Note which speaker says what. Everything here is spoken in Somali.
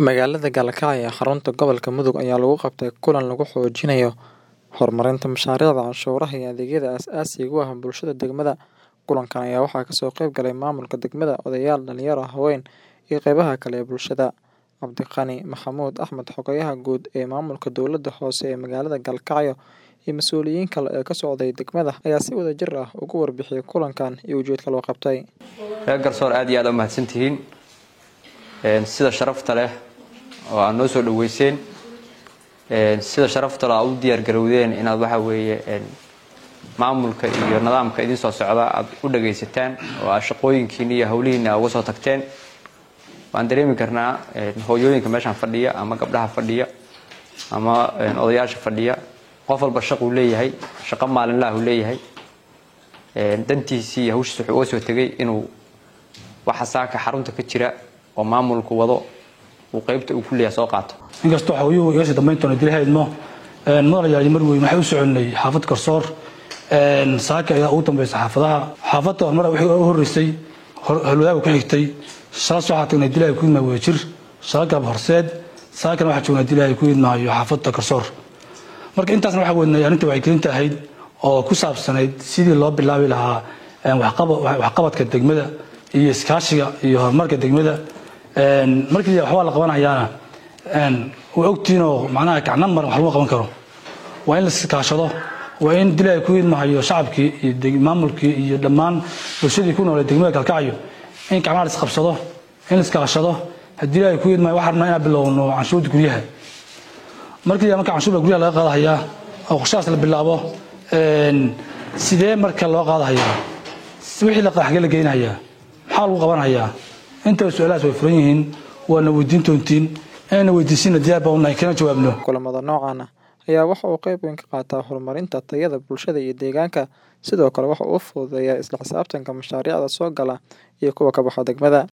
Speaker 1: Magaalada Galkacyo ee xarunta gobolka Mudug ayaa lagu qabtay kulan lagu xoojinayo horumarinta mashaariicda canshuuraha iyo adeegyada aasaasiga u ah bulshada degmada. Kulankan ayaa waxaa kasoo qayb galay maamulka degmada, odayaal, dhalinyaro, haween, iyo qaybaha kale ee bulshada. Cabdiqani Maxamuud Axmed, Xogayaha Guud ee Maamulka Dowladda Hoose ee magaalada Galkacyo, iyo mas'uuliyiin kale oo ka socday degmada ayaa si wadajir ah uga warbixiyay kulankan iyo ujeedka loo qabtay.
Speaker 2: reer garsoor aad iyo aad u mahadsantihiin sida sharafta leh oo aad noo soo dhaweyseen sida sharafta leh aad u diyaar garowdeen inaad waxa weeye maamulka iyo nidaamka idin soo socda aad u dhagaysataan oo aad shaqooyinkiina iyo howlihiina uga soo tagteen waan dareemi karnaa hooyooyinka meeshaan fadhiya ama gabdhaha fadhiya ama odayaasha fadhiya qof walba shaquu leeyahay shaqo maalinlaha uu leeyahay dantiisii iyo hawshiis wuxuu uga soo tegay inuu waxa saaka xarunta ka jira oo maamulku wado uu qaybta uu ku leeyahay soo qaato
Speaker 3: inkastoo xoogiyuhu iga sii dambayntoona dilhaydmo mudanayaal mar weyn waxay u soconay xaafad garsoor saaka ayaa ugu dambaysa xaafadaha xaafadda horumar wixii u horreysay halwadaagu ku xigtay shala soo waxaa tagnay dilaahay ku yidmaa wadajir shala galab horseed saakana waxaa joognaa dilaahay ku yidmaayo xaafadda garsoor marka intaasna waxaa weynay arrinta wacyigelinta ahayd oo ku saabsanayd sidii loo bilaabi lahaa waxqabadka degmada iyo iskaashiga iyo horumarka degmada markii waxbaa la qabanayaana waa ogtiinoo macnaha gacna maran wax lama qaban karo waa in la iskaashado waa in dilaahay ku yidmahayo shacabkii iyo maamulkii iyo dhammaan bulshadii ku noolay degmada galkacyo in gacmaha la isqabsado in la iskaashado haddii ilaahay ku yidmahayo waxaan rabnaa inaan bilowno canshuurta guryaha markii marka canshuurta guryaha laga qaadahayaa oo qorshahaas la bilaabo sidee marka loo qaadahayaa wixii la xagee la geynahayaa maxaa lagu qabanhayaa inta su-aalahaas way furan yihiin waana weydiin doontiin inayna weydiisina diyaar baa unahay kana jawaabno
Speaker 1: kulamada noocan ah ayaa waxa uu qayb weyn ka qaataa horumarinta tayada bulshada iyo deegaanka sidoo kale waxa uu fududeeyaa isla xisaabtanka mashaariicda soo gala iyo kuwa ka baxa degmada